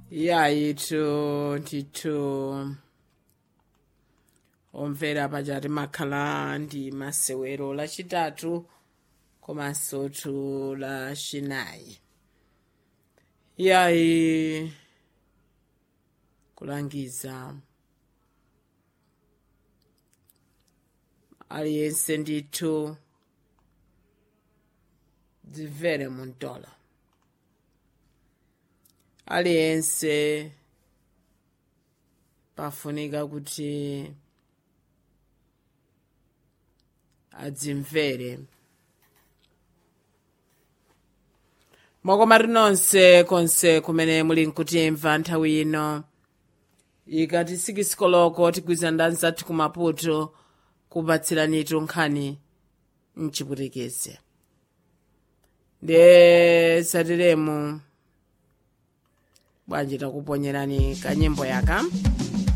yayitu ndithu omvera pachati makhala ndi masewero lachitatu komanso tu lachinayi yayi kulangiza aliyense ndithu dzimvere muntola aliyense pafunika kuti adzimvere mwakomati nonse konse kumene muli nkutimva nthawi ino ikati sikisikoloko tigwiza ndani zathu kumaputo kupatsiranitu nkhani mchiputekeze nde satiremu bwanji takuponyerani kanyimbo yaka